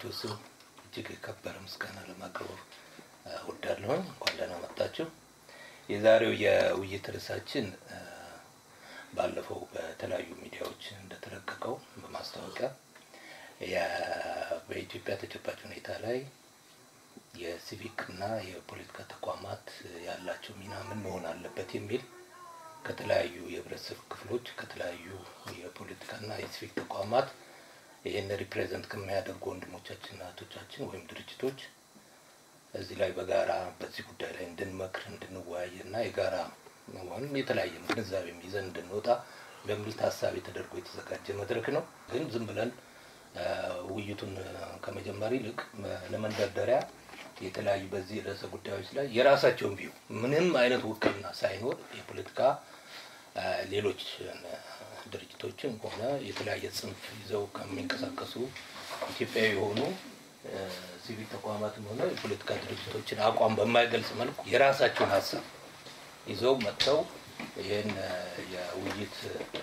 በድርጅታቸው ስም እጅግ የከበረ ምስጋና ለማቅረብ እወዳለሁ። እንኳን ደህና መጣችሁ። የዛሬው የውይይት ርዕሳችን ባለፈው በተለያዩ ሚዲያዎች እንደተለቀቀው በማስታወቂያ በኢትዮጵያ ተጨባጭ ሁኔታ ላይ የሲቪክ እና የፖለቲካ ተቋማት ያላቸው ሚና ምን መሆን አለበት የሚል ከተለያዩ የህብረተሰብ ክፍሎች ከተለያዩ የፖለቲካና የሲቪክ ተቋማት ይህን ሪፕሬዘንት ከሚያደርጉ ወንድሞቻችንና እህቶቻችን ወይም ድርጅቶች እዚህ ላይ በጋራ በዚህ ጉዳይ ላይ እንድንመክር እንድንወያይ እና የጋራ ወይም የተለያየ ግንዛቤም ይዘን እንድንወጣ በሚል ታሳቢ ተደርጎ የተዘጋጀ መድረክ ነው። ግን ዝም ብለን ውይይቱን ከመጀመር ይልቅ ለመንደርደሪያ የተለያዩ በዚህ ርዕሰ ጉዳዮች ላይ የራሳቸውን ቪው ምንም አይነት ውክልና ሳይኖር የፖለቲካ ሌሎች ድርጅቶችን ሆነ የተለያየ ጽንፍ ይዘው ከሚንቀሳቀሱ ኢትዮጵያዊ የሆኑ ሲቪል ተቋማትም ሆነ የፖለቲካ ድርጅቶችን አቋም በማይገልጽ መልኩ የራሳቸውን ሀሳብ ይዘው መጥተው ይህን የውይይት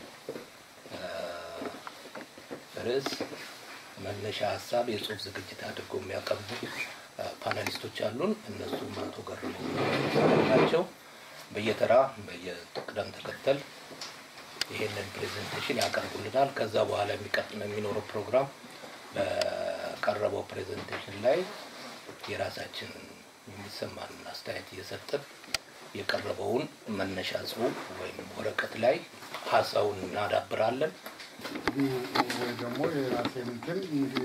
ርዕስ መነሻ ሀሳብ የጽሁፍ ዝግጅት አድርገው የሚያቀርቡ ፓናሊስቶች አሉን። እነሱም አቶ ገርሞ ናቸው። በየተራ በየቅደም ተከተል ይሄንን ፕሬዘንቴሽን ያቀርቡልናል። ከዛ በኋላ የሚኖረው ፕሮግራም በቀረበው ፕሬዘንቴሽን ላይ የራሳችን የሚሰማንን አስተያየት እየሰጠን የቀረበውን መነሻ ጽሁፍ ወይም ወረቀት ላይ ሀሳቡን እናዳብራለን። ወይ ደግሞ የራሴን እንትን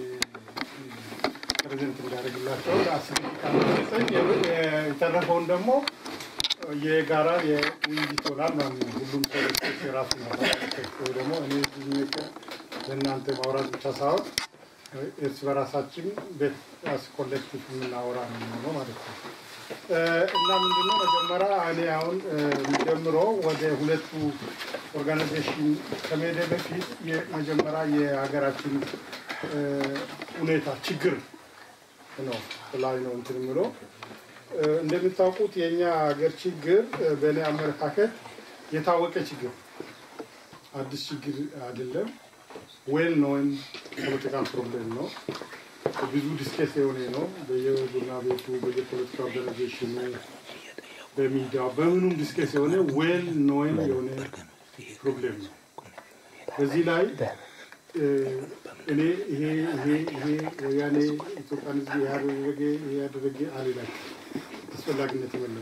ፕሬዘንት እንዳደርግላቸው አስጠኝ የተረፈውን ደግሞ የጋራ የውይይት ይሆናል ማለት ነው። ሁሉም ሰው የራሱ ወይ ደግሞ እኔ ለእናንተ ማውራት ብቻ ሳይሆን እርስ በራሳችን ቤት ኮሌክቲቭ የምናወራ ነው የሚሆነው ማለት ነው። እና ምንድነው መጀመሪያ እኔ አሁን የሚጀምረው ወደ ሁለቱ ኦርጋናይዜሽን ከመሄደ በፊት መጀመሪያ የሀገራችን ሁኔታ ችግር ነው ላይ ነው እንትን የምለው እንደምታውቁት የእኛ ሀገር ችግር በእኔ አመለካከት የታወቀ ችግር አዲስ ችግር አይደለም። ዌል ኖን ፖለቲካል ፕሮብሌም ነው። ብዙ ዲስኬስ የሆነ ነው። በየቡና ቤቱ በየፖለቲካ ኦርጋናይዜሽኑ በሚዲያ በምኑም ዲስኬስ የሆነ ዌል ኖን የሆነ ፕሮብሌም ነው። በዚህ ላይ እኔ ይሄ ይሄ ይሄ ወያኔ ኢትዮጵያን ሕዝብ ያደረገ ያደረገ አልላቸው አስፈላጊነት የለም።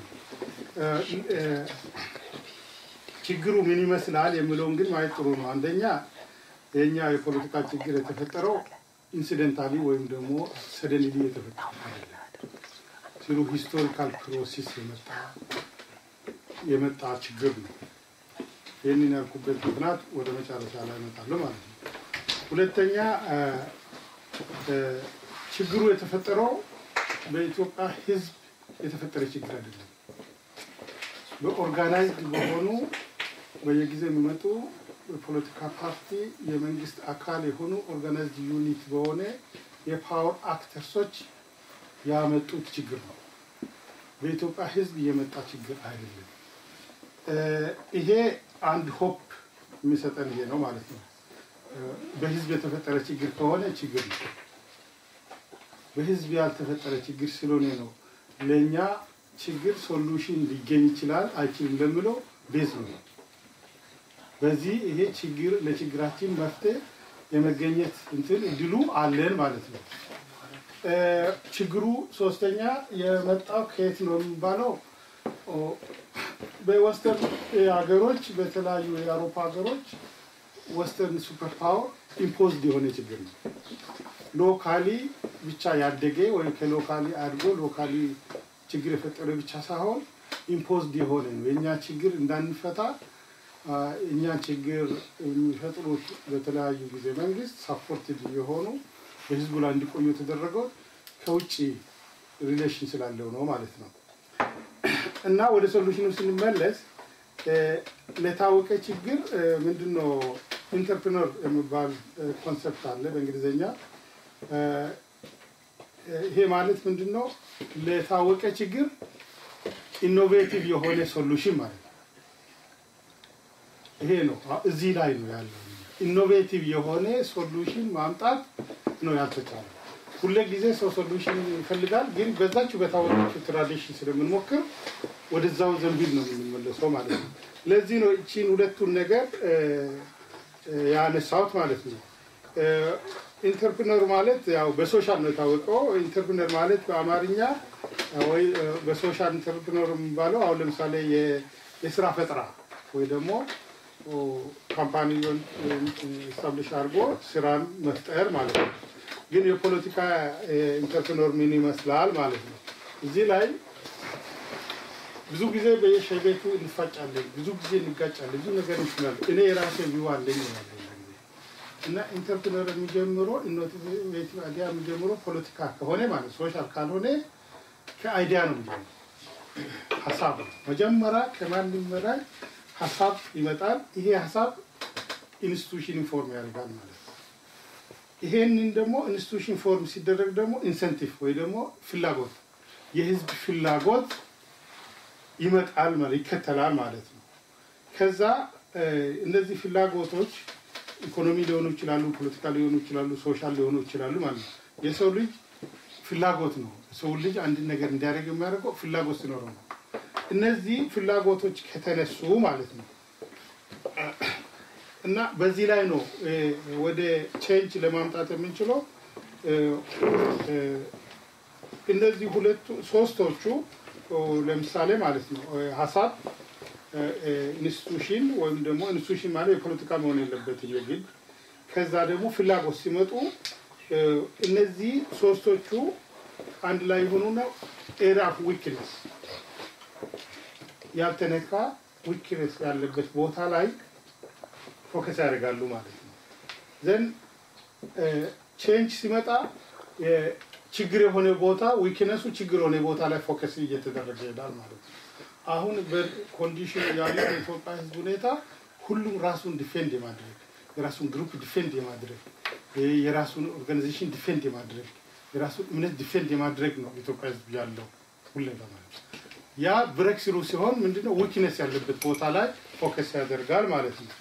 ችግሩ ምን ይመስላል የሚለውን ግን ማየት ጥሩ ነው። አንደኛ የኛ የፖለቲካ ችግር የተፈጠረው ኢንሲደንታሊ ወይም ደግሞ ሰደንሊ የተፈጠረ ሲሉ ሂስቶሪካል ፕሮሴስ የመጣ የመጣ ችግር ነው። ይህንን ያልኩበት ምክንያት ወደ መጨረሻ ላይ እመጣለሁ ማለት ነው። ሁለተኛ ችግሩ የተፈጠረው በኢትዮጵያ ሕዝብ የተፈጠረ ችግር አይደለም። በኦርጋናይዝድ በሆኑ በየጊዜው የሚመጡ የፖለቲካ ፓርቲ የመንግስት አካል የሆኑ ኦርጋናይዝድ ዩኒት በሆነ የፓወር አክተርሶች ያመጡት ችግር ነው። በኢትዮጵያ ሕዝብ የመጣ ችግር አይደለም። ይሄ አንድ ሆፕ የሚሰጠን ይሄ ነው ማለት ነው። በህዝብ የተፈጠረ ችግር ከሆነ ችግር ነው። በህዝብ ያልተፈጠረ ችግር ስለሆነ ነው ለእኛ ችግር ሶሉሽን ሊገኝ ይችላል አይችልም ለምለው ቤዝ ነው። በዚህ ይሄ ችግር ለችግራችን መፍትሄ የመገኘት እንትን እድሉ አለን ማለት ነው። ችግሩ ሶስተኛ የመጣው ከየት ነው የሚባለው በወስተርን ሀገሮች በተለያዩ የአውሮፓ ሀገሮች ወስተርን ሱፐር ፓወር ኢምፖዝድ የሆነ ችግር ነው። ሎካሊ ብቻ ያደገ ወይም ከሎካሊ አድጎ ሎካሊ ችግር የፈጠረ ብቻ ሳይሆን ኢምፖዝድ የሆነ ነው። የእኛ ችግር እንዳንፈታ እኛ ችግር የሚፈጥሩት በተለያዩ ጊዜ መንግስት ሳፖርትድ የሆኑ በህዝቡ ላይ እንዲቆዩ የተደረገው ከውጭ ሪሌሽን ስላለው ነው ማለት ነው። እና ወደ ሶሉሽኑ ስንመለስ ለታወቀ ችግር ምንድነው ኢንተርፕረነር የሚባል ኮንሰፕት አለ በእንግሊዝኛ። ይሄ ማለት ምንድን ነው? ለታወቀ ችግር ኢኖቬቲቭ የሆነ ሶሉሽን ማለት ነው። ይሄ ነው እዚህ ላይ ነው ያለው። ኢኖቬቲቭ የሆነ ሶሉሽን ማምጣት ነው ያልተቻለ። ሁለ ጊዜ ሰው ሶሉሽን ይፈልጋል፣ ግን በዛችሁ በታወቀችው ትራዲሽን ስለምንሞክር ወደዛው ዘንቢል ነው የምንመለሰው ማለት ነው። ለዚህ ነው እቺን ሁለቱን ነገር ያነሳሁት ማለት ነው። ኢንተርፕነር ማለት ያው በሶሻል ነው የታወቀው። ኢንተርፕነር ማለት በአማርኛ ወይ በሶሻል ኢንተርፕነር የሚባለው አሁን ለምሳሌ የስራ ፈጠራ ወይ ደግሞ ካምፓኒውን ስታብሊሽ አድርጎ ስራን መፍጠር ማለት ነው። ግን የፖለቲካ ኢንተርፕረነር ምን ይመስላል ማለት ነው። እዚህ ላይ ብዙ ጊዜ በየሻይ ቤቱ እንፋጫለን፣ ብዙ ጊዜ እንጋጫለን፣ ብዙ ነገር እንችላለን። እኔ የራሴ ቪው አለኝ ያለ እና ኢንተርፕረነር የሚጀምረው ኢኖቬቲቭ አይዲያ የሚጀምረው ፖለቲካ ከሆነ ማለት ሶሻል ካልሆነ ከአይዲያ ነው የሚጀምረው። ሀሳብ ነው መጀመሪያ ከማንም በላይ ሀሳብ ይመጣል። ይሄ ሀሳብ ኢንስቲቱሽን ኢንፎርም ያደርጋል ማለት ነው። ይሄንን ደግሞ ኢንስቲቱሽን ፎርም ሲደረግ ደግሞ ኢንሰንቲቭ ወይ ደግሞ ፍላጎት የህዝብ ፍላጎት ይመጣል ማለት ይከተላል ማለት ነው። ከዛ እነዚህ ፍላጎቶች ኢኮኖሚ ሊሆኑ ይችላሉ፣ ፖለቲካ ሊሆኑ ይችላሉ፣ ሶሻል ሊሆኑ ይችላሉ ማለት ነው። የሰው ልጅ ፍላጎት ነው። ሰው ልጅ አንድን ነገር እንዲያደርግ የሚያደርገው ፍላጎት ሲኖረው ነው። እነዚህ ፍላጎቶች ከተነሱ ማለት ነው እና በዚህ ላይ ነው ወደ ቼንጅ ለማምጣት የምንችለው። እነዚህ ሁለቱ ሶስቶቹ ለምሳሌ ማለት ነው ሀሳብ ኢንስቲቱሽን ወይም ደግሞ ኢንስቲቱሽን ማለት የፖለቲካ መሆን የለበትም የግድ ከዛ ደግሞ ፍላጎት ሲመጡ እነዚህ ሶስቶቹ አንድ ላይ የሆኑና ኤሪያ ኦፍ ዊክነስ ያልተነካ ዊክነስ ያለበት ቦታ ላይ ፎከስ ያደርጋሉ ማለት ነው። ዘን ቼንጅ ሲመጣ ችግር የሆነ ቦታ ዊክነሱ ችግር የሆነ ቦታ ላይ ፎከስ እየተደረገ ይሄዳል ማለት ነው። አሁን በኮንዲሽን ያለው የኢትዮጵያ ሕዝብ ሁኔታ ሁሉም ራሱን ዲፌንድ የማድረግ የራሱን ግሩፕ ዲፌንድ የማድረግ የራሱን ኦርጋናይዜሽን ዲፌንድ የማድረግ የራሱን እምነት ዲፌንድ የማድረግ ነው ኢትዮጵያ ሕዝብ ያለው ሁሌ ለማለት ነው። ያ ብሬክ ስሩ ሲሆን ምንድነው ዊክነስ ያለበት ቦታ ላይ ፎከስ ያደርጋል ማለት ነው።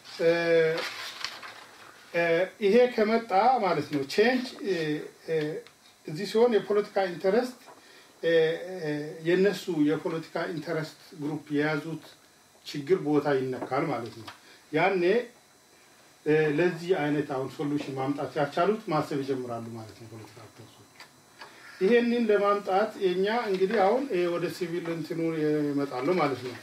ይሄ ከመጣ ማለት ነው ቼንጅ እዚህ ሲሆን የፖለቲካ ኢንተረስት የነሱ የፖለቲካ ኢንተረስት ግሩፕ የያዙት ችግር ቦታ ይነካል ማለት ነው። ያኔ ለዚህ አይነት አሁን ሶሉሽን ማምጣት ያቻሉት ማሰብ ይጀምራሉ ማለት ነው ፖለቲካ አክተርሶች። ይሄንን ለማምጣት የኛ እንግዲህ አሁን ወደ ሲቪል እንትኑ ይመጣሉ ማለት ነው።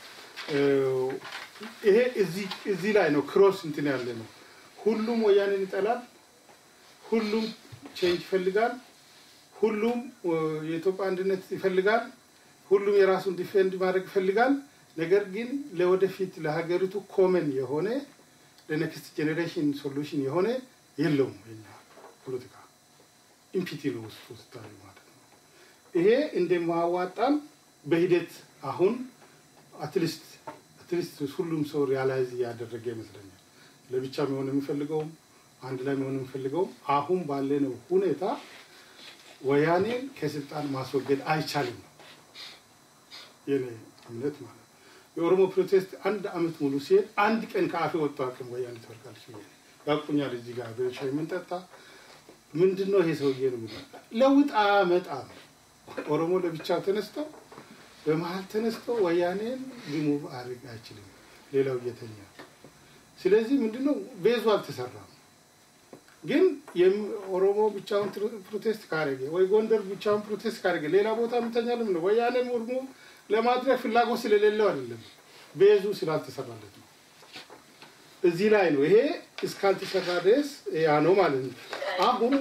ይሄ እዚህ ላይ ነው ክሮስ እንትን ያለ ነው። ሁሉም ወያኔን ይጠላል። ሁሉም ቼንጅ ይፈልጋል። ሁሉም የኢትዮጵያ አንድነት ይፈልጋል። ሁሉም የራሱን ዲፌንድ ማድረግ ይፈልጋል። ነገር ግን ለወደፊት ለሀገሪቱ ኮመን የሆነ ለኔክስት ጄኔሬሽን ሶሉሽን የሆነ የለውም። የኛ ፖለቲካ ኢምፒቲ ነው ውስጡ ስታዩ ማለት ነው። ይሄ እንደማዋጣም በሂደት አሁን አትሊስት አትሊስት ሁሉም ሰው ሪያላይዝ እያደረገ ይመስለኛል። ለብቻ መሆን የሚፈልገውም አንድ ላይ መሆን የሚፈልገውም አሁን ባለነው ሁኔታ ወያኔን ከስልጣን ማስወገድ አይቻልም ነው የኔ እምነት ማለት ነው። የኦሮሞ ፕሮቴስት አንድ አመት ሙሉ ሲሄድ አንድ ቀን ከአፌ ወጥቶ አቅም ወያኔ ትወርቃለች ብዬ ያቁኛል። እዚህ ጋር በሻይ የምንጠጣ ምንድን ነው ይሄ ሰውዬ ነው የሚለው ለውጥ አያመጣም። ኦሮሞ ለብቻው ተነስተው በመሀል ተነስተው ወያኔን ሪሙቭ አድርግ አይችልም፣ ሌላው እየተኛ ስለዚህ ምንድነው ቤዙ አልተሰራም። ግን ኦሮሞ ብቻውን ፕሮቴስት ካደረገ ወይ ጎንደር ብቻውን ፕሮቴስት ካደረገ ሌላ ቦታ ምተኛለም ነው ወያኔም ሪሙቭ ለማድረግ ፍላጎት ስለሌለው አይደለም፣ ቤዙ ስላልተሰራለት ነው። እዚህ ላይ ነው ይሄ እስካልተሰራ ድረስ ያ ነው ማለት ነው። አሁን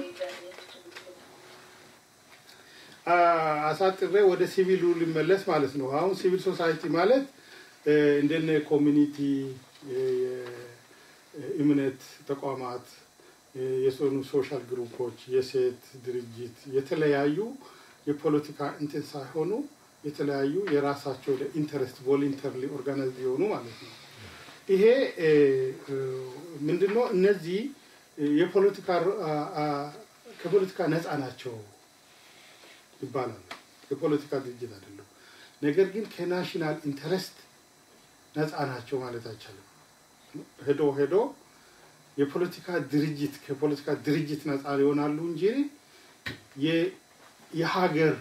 አሳጥሬ ወደ ሲቪሉ ሊመለስ ማለት ነው። አሁን ሲቪል ሶሳይቲ ማለት እንደነ ኮሚኒቲ፣ የእምነት ተቋማት፣ የሶኑ ሶሻል ግሩፖች፣ የሴት ድርጅት የተለያዩ የፖለቲካ እንትን ሳይሆኑ የተለያዩ የራሳቸው ለኢንተረስት ቮሊንተርሊ ኦርጋናይዝ የሆኑ ማለት ነው። ይሄ ምንድነው? እነዚህ የፖለቲካ ከፖለቲካ ነፃ ናቸው ይባላል። የፖለቲካ ድርጅት አይደለም። ነገር ግን ከናሽናል ኢንተረስት ነፃ ናቸው ማለት አይቻልም። ሄዶ ሄዶ የፖለቲካ ድርጅት ከፖለቲካ ድርጅት ነፃ ይሆናሉ እንጂ የሀገር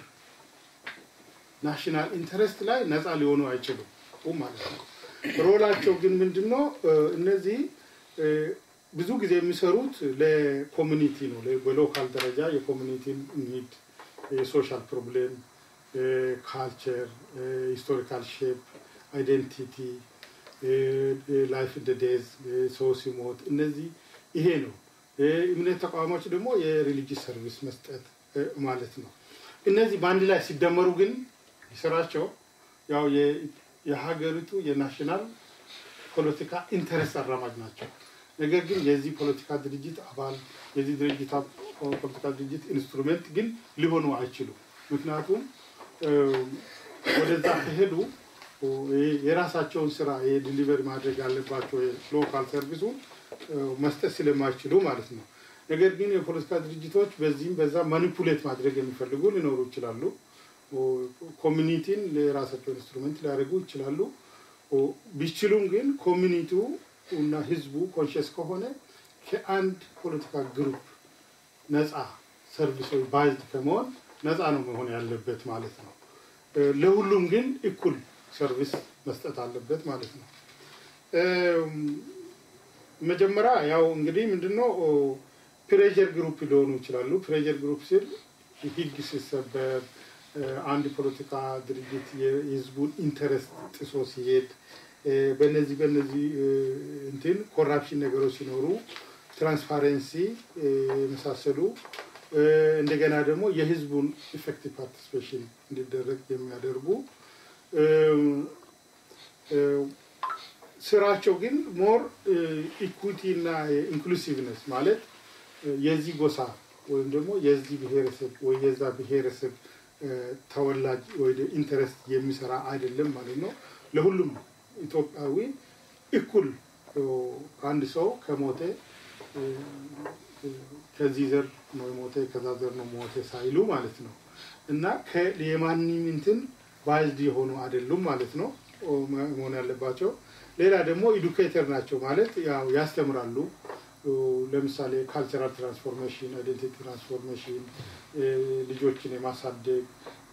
ናሽናል ኢንተረስት ላይ ነፃ ሊሆኑ አይችሉም ማለት ነው። ሮላቸው ግን ምንድን ነው? እነዚህ ብዙ ጊዜ የሚሰሩት ለኮሚኒቲ ነው። በሎካል ደረጃ የኮሚኒቲ ኒድ፣ የሶሻል ፕሮብሌም፣ ካልቸር፣ ሂስቶሪካል ሼፕ፣ አይዴንቲቲ፣ ላይፍ እንደ ዴዝ፣ ሰው ሲሞት፣ እነዚህ ይሄ ነው። እምነት ተቋሞች ደግሞ የሪሊጂስ ሰርቪስ መስጠት ማለት ነው። እነዚህ በአንድ ላይ ሲደመሩ ግን ስራቸው ያው የሀገሪቱ የናሽናል ፖለቲካ ኢንተረስት አራማጅ ናቸው። ነገር ግን የዚህ ፖለቲካ ድርጅት አባል የዚህ ድርጅት ፖለቲካ ድርጅት ኢንስትሩሜንት ግን ሊሆኑ አይችሉም። ምክንያቱም ወደዛ ከሄዱ የራሳቸውን ስራ ዲሊቨሪ ማድረግ ያለባቸው ሎካል ሰርቪሱ መስጠት ስለማይችሉ ማለት ነው። ነገር ግን የፖለቲካ ድርጅቶች በዚህም በዛ ማኒፑሌት ማድረግ የሚፈልጉ ሊኖሩ ይችላሉ። ኮሚኒቲን ለራሳቸው ኢንስትሩሜንት ሊያደርጉ ይችላሉ። ቢችሉም ግን ኮሚኒቲው እና ህዝቡ ኮንሽስ ከሆነ ከአንድ ፖለቲካ ግሩፕ ነፃ ሰርቪሶች ባይዝድ ከመሆን ነፃ ነው መሆን ያለበት ማለት ነው። ለሁሉም ግን እኩል ሰርቪስ መስጠት አለበት ማለት ነው። መጀመሪያ ያው እንግዲህ ምንድነው ፕሬጀር ግሩፕ ሊሆኑ ይችላሉ። ፕሬጀር ግሩፕ ሲል ህግ ሲሰበር አንድ ፖለቲካ ድርጅት የህዝቡን ኢንተረስት ጥሶ ሲሄድ በነዚህ በነዚህ እንትን ኮራፕሽን ነገሮች ሲኖሩ ትራንስፓረንሲ የመሳሰሉ እንደገና ደግሞ የህዝቡን ኢፌክቲቭ ፓርቲሲፔሽን እንዲደረግ የሚያደርጉ ስራቸው ግን ሞር ኢኩዊቲ እና ኢንክሉሲቭነስ ማለት የዚህ ጎሳ ወይም ደግሞ የዚህ ብሔረሰብ ወይ የዛ ብሔረሰብ ተወላጅ ወይ ኢንተረስት የሚሰራ አይደለም ማለት ነው። ለሁሉም ኢትዮጵያዊ እኩል አንድ ሰው ከሞተ ከዚህ ዘር ነው የሞተ ከዛ ዘር ነው ሞተ ሳይሉ ማለት ነው እና የማንም እንትን ባይዝድ የሆኑ አይደሉም ማለት ነው መሆን ያለባቸው። ሌላ ደግሞ ኢዱኬተር ናቸው ማለት ያው ያስተምራሉ። ለምሳሌ ካልቸራል ትራንስፎርሜሽን፣ አይዴንቲቲ ትራንስፎርሜሽን፣ ልጆችን የማሳደግ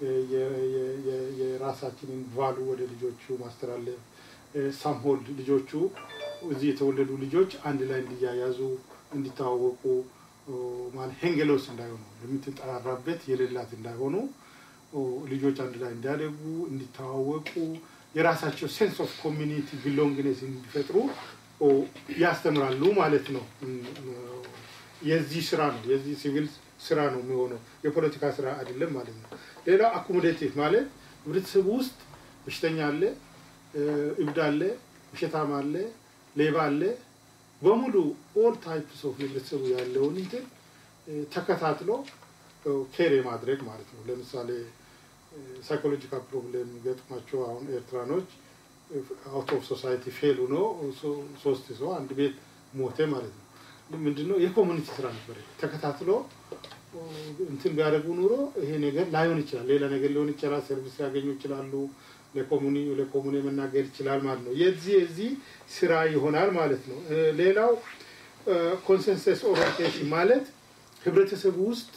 የራሳችንን ቫሉ ወደ ልጆቹ ማስተላለፍ፣ ሳምሆልድ ልጆቹ እዚህ የተወለዱ ልጆች አንድ ላይ እንዲያያዙ እንዲተዋወቁ ማለት ሄንገሎስ እንዳይሆኑ የምትጠራራበት የሌላት እንዳይሆኑ ልጆች አንድ ላይ እንዲያደጉ እንዲተዋወቁ የራሳቸው ሴንስ ኦፍ ኮሚኒቲ ቢሎንግነስ እንዲፈጥሩ ያስተምራሉ ማለት ነው። የዚህ ስራ ነው የዚህ ሲቪል ስራ ነው የሚሆነው የፖለቲካ ስራ አይደለም ማለት ነው። ሌላው አኮሞዴቲቭ ማለት ህብረተሰቡ ውስጥ በሽተኛ አለ፣ እብድ አለ፣ ውሸታም አለ፣ ሌባ አለ። በሙሉ ኦል ታይፕስ ኦፍ ህብረተሰቡ ያለውን እንትን ተከታትሎ ኬር የማድረግ ማለት ነው። ለምሳሌ ሳይኮሎጂካል ፕሮብሌም ገጥሟቸው አሁን ኤርትራኖች አውት ኦፍ ሶሳይቲ ፌል ሆኖ ሶስት ሰው አንድ ቤት ሞተ ማለት ነው። ምንድነው የኮሚኒቲ ስራ ነበር። ተከታትሎ እንትን ቢያደርጉ ኑሮ ይሄ ነገር ላይሆን ይችላል፣ ሌላ ነገር ሊሆን ይችላል። ሰርቪስ ሊያገኙ ይችላሉ። ለኮሙኒ ለኮሙኒ መናገር ይችላል ማለት ነው። የዚህ የዚህ ስራ ይሆናል ማለት ነው። ሌላው ኮንሰንሰስ ኦሪንቴሽን ማለት ህብረተሰቡ ውስጥ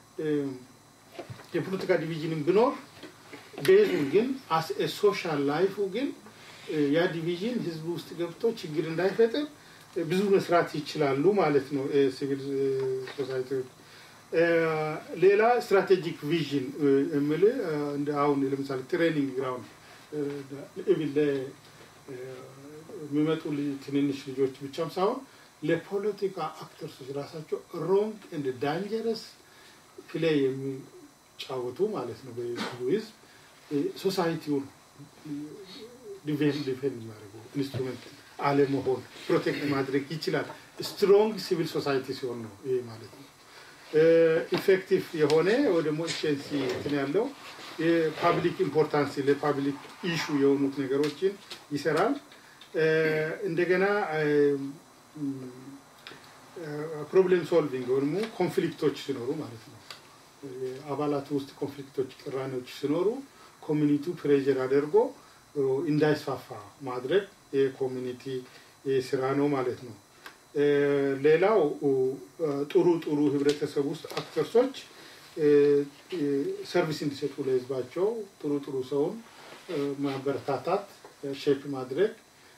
የፖለቲካ ዲቪዥንን ቢኖር ቤዙን ግን አስ ሶሻል ላይፉ ግን ያ ዲቪዥን ህዝቡ ውስጥ ገብቶ ችግር እንዳይፈጥር ብዙ መስራት ይችላሉ ማለት ነው ሲቪል ሶሳይቲዎች። ሌላ ስትራቴጂክ ቪዥን የምል እንደ አሁን ለምሳሌ ትሬኒንግ ግራውንድ ኢቭን የሚመጡ ትንንሽ ልጆች ብቻም ሳይሆን ለፖለቲካ አክተርሶች ራሳቸው ሮንግ እንደ ዳንጀረስ ፕሌይ የሚጫወቱ ማለት ነው በህዝቡ ህዝብ ሶሳይቲውን ዲፌንድ የሚያደርገው ኢንስትሩመንት አለመሆን ፕሮቴክት ማድረግ ይችላል። ስትሮንግ ሲቪል ሶሳይቲ ሲሆን ነው ይሄ ማለት ነው። ኢፌክቲቭ የሆነ ወይ ደግሞ ኤፊሽንሲ እንትን ያለው የፓብሊክ ኢምፖርታንስ ለፓብሊክ ኢሹ የሆኑት ነገሮችን ይሰራል። እንደገና ፕሮብሌም ሶልቪንግ ወይ ደግሞ ኮንፍሊክቶች ሲኖሩ ማለት ነው አባላት ውስጥ ኮንፍሊክቶች፣ ቅራኔዎች ሲኖሩ ኮሚኒቲው ፕሬዥር አድርጎ እንዳይስፋፋ ማድረግ የኮሚኒቲ ስራ ነው ማለት ነው። ሌላው ጥሩ ጥሩ ህብረተሰብ ውስጥ አክተርሶች ሰርቪስ እንዲሰጡ ለህዝባቸው ጥሩ ጥሩ ሰውን ማበረታታት፣ ሼፕ ማድረግ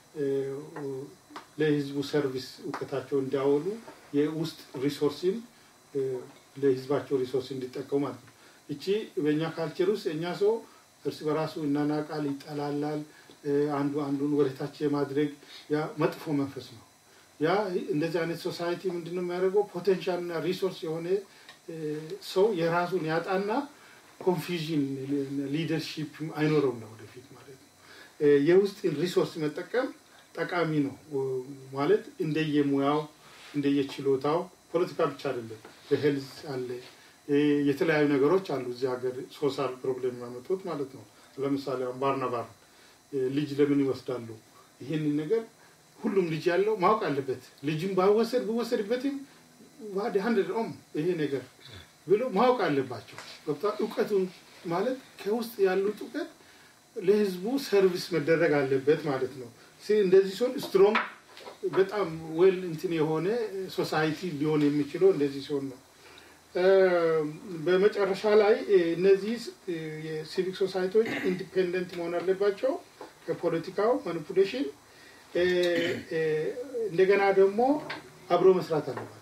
ለህዝቡ ሰርቪስ እውቀታቸው እንዲያወሉ የውስጥ ሪሶርስን ለህዝባቸው ሪሶርስ እንዲጠቀሙ ማለት ነው። እቺ በእኛ ካልቸር ውስጥ እኛ ሰው እርስ በራሱ እናናቃል፣ ይጠላላል። አንዱ አንዱን ወደታች የማድረግ ያ መጥፎ መንፈስ ነው። ያ እንደዚህ አይነት ሶሳይቲ ምንድን ነው የሚያደርገው? ፖቴንሻል እና ሪሶርስ የሆነ ሰው የራሱን ያጣና ኮንፊዥን ሊደርሺፕ አይኖረውም ነው ወደፊት ማለት ነው። የውስጥን ሪሶርስ መጠቀም ጠቃሚ ነው ማለት እንደየሙያው እንደየችሎታው ፖለቲካ ብቻ አይደለም። በሄልዝ አለ የተለያዩ ነገሮች አሉ እዚህ ሀገር ሶሻል ፕሮብሌም ያመጡት ማለት ነው። ለምሳሌ ባርናባር ልጅ ለምን ይወስዳሉ? ይህንን ነገር ሁሉም ልጅ ያለው ማወቅ አለበት። ልጅም ባወሰድ ብወሰድበትም ዋድ ሀንድድ ኦም ይሄ ነገር ብሎ ማወቅ አለባቸው። ገብታ እውቀቱን ማለት ከውስጥ ያሉት እውቀት ለህዝቡ ሰርቪስ መደረግ አለበት ማለት ነው። እንደዚህ ሲሆን ስትሮንግ በጣም ዌል እንትን የሆነ ሶሳይቲ ሊሆን የሚችለው እንደዚህ ሲሆን ነው። በመጨረሻ ላይ እነዚህ የሲቪክ ሶሳይቲዎች ኢንዲፔንደንት መሆን አለባቸው ከፖለቲካው ማኒፑሌሽን፣ እንደገና ደግሞ አብሮ መስራት አለባቸው።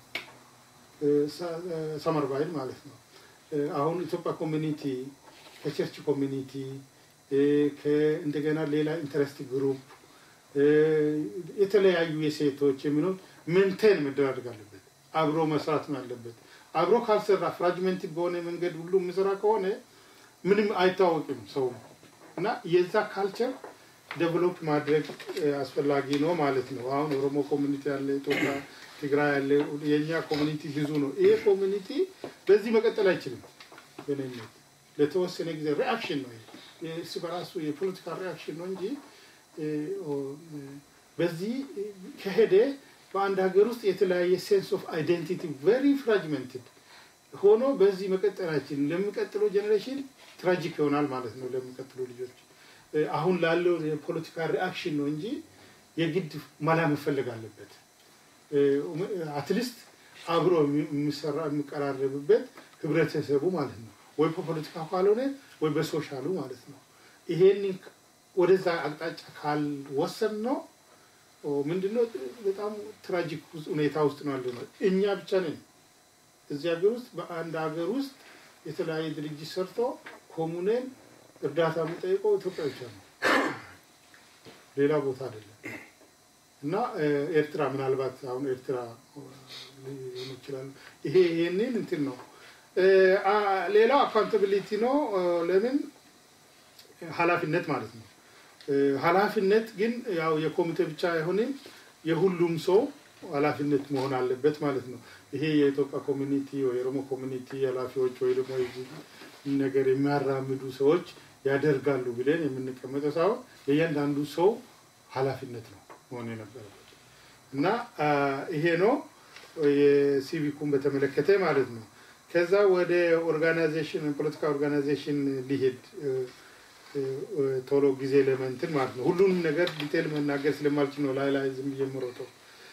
ሰመር ባይል ማለት ነው። አሁን ኢትዮጵያ ኮሚኒቲ ከቸርች ኮሚኒቲ እንደገና ሌላ ኢንተረስት ግሩፕ የተለያዩ የሴቶች የሚሆን ሜንቴን መደራደግ አለበት። አብሮ መስራት ነው ያለበት። አብሮ ካልሰራ ፍራጅመንት በሆነ መንገድ ሁሉ የሚሰራ ከሆነ ምንም አይታወቅም ሰው እና የዛ ካልቸር ዴቨሎፕ ማድረግ አስፈላጊ ነው ማለት ነው። አሁን ኦሮሞ ኮሚኒቲ ያለ፣ ኢትዮጵያ፣ ትግራይ ያለ የእኛ ኮሚኒቲ ብዙ ነው። ይሄ ኮሚኒቲ በዚህ መቀጠል አይችልም። ግንኙነት ለተወሰነ ጊዜ ሪአክሽን ነው እሱ በራሱ የፖለቲካ ሪአክሽን ነው እንጂ በዚህ ከሄደ በአንድ ሀገር ውስጥ የተለያየ ሴንስ ኦፍ አይዴንቲቲ ቨሪ ፍራጅመንትድ ሆኖ በዚህ መቀጠላችን ለሚቀጥለው ጀኔሬሽን ትራጂክ ይሆናል ማለት ነው። ለሚቀጥሉ ልጆች አሁን ላለው የፖለቲካ ሪአክሽን ነው እንጂ የግድ መላ መፈለግ አለበት። አትሊስት አብሮ የሚሰራ የሚቀራረብበት ህብረተሰቡ ማለት ነው። ወይ በፖለቲካ ካልሆነ ወይ በሶሻሉ ማለት ነው። ይሄንን ወደዛ አቅጣጫ ካልወሰን ነው ምንድነው በጣም ትራጂክ ሁኔታ ውስጥ ነው ያለ ነው። እኛ ብቻ ነን እዚህ ሀገር ውስጥ በአንድ ሀገር ውስጥ የተለያየ ድርጅት ሰርቶ ኮሙኔን እርዳታ የሚጠይቀው ኢትዮጵያ ብቻ ነው፣ ሌላ ቦታ አይደለም። እና ኤርትራ ምናልባት አሁን ኤርትራ ሊሆኑ ይችላሉ። ይሄ ይሄንን እንትን ነው። ሌላው አካውንታቢሊቲ ነው። ለምን ኃላፊነት ማለት ነው። ኃላፊነት ግን ያው የኮሚቴ ብቻ አይሆንም፣ የሁሉም ሰው ኃላፊነት መሆን አለበት ማለት ነው። ይሄ የኢትዮጵያ ኮሚኒቲ ወይ የኦሮሞ ኮሚኒቲ ኃላፊዎች ወይ ደግሞ ነገር የሚያራምዱ ሰዎች ያደርጋሉ ብለን የምንቀመጠው ሳይሆን የእያንዳንዱ ሰው ኃላፊነት ነው መሆን የነበረበት እና ይሄ ነው የሲቪኩን በተመለከተ ማለት ነው። ከዛ ወደ ኦርጋናይዜሽን ፖለቲካ ኦርጋናይዜሽን ሊሄድ ቶሎ ጊዜ ለመንትን ማለት ነው። ሁሉንም ነገር ዲቴል መናገር ስለማልችል ነው ላይ ላይ ዝም ብዬ የምሮጠው።